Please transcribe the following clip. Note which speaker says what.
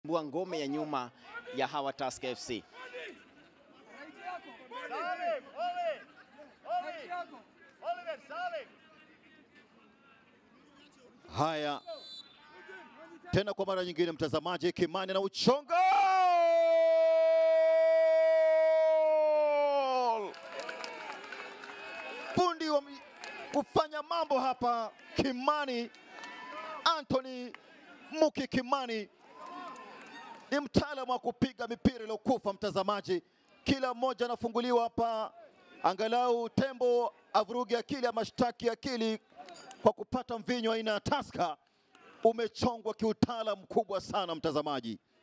Speaker 1: bua ngome ya nyuma ya hawa Tusker FC.
Speaker 2: Salim, Oli, Oli, Oliver, Salim.
Speaker 3: Haya, tena kwa mara nyingine, mtazamaji, Kimani na uchonga fundi wa mi- kufanya mambo hapa, Kimani Anthony Muki Kimani ni mtaalamu wa kupiga mipira iliyokufa. Mtazamaji, kila mmoja anafunguliwa hapa, angalau tembo avuruge akili ama shtaki akili kwa kupata mvinyo aina ya Tusker. Umechongwa kiutaalamu mkubwa sana mtazamaji.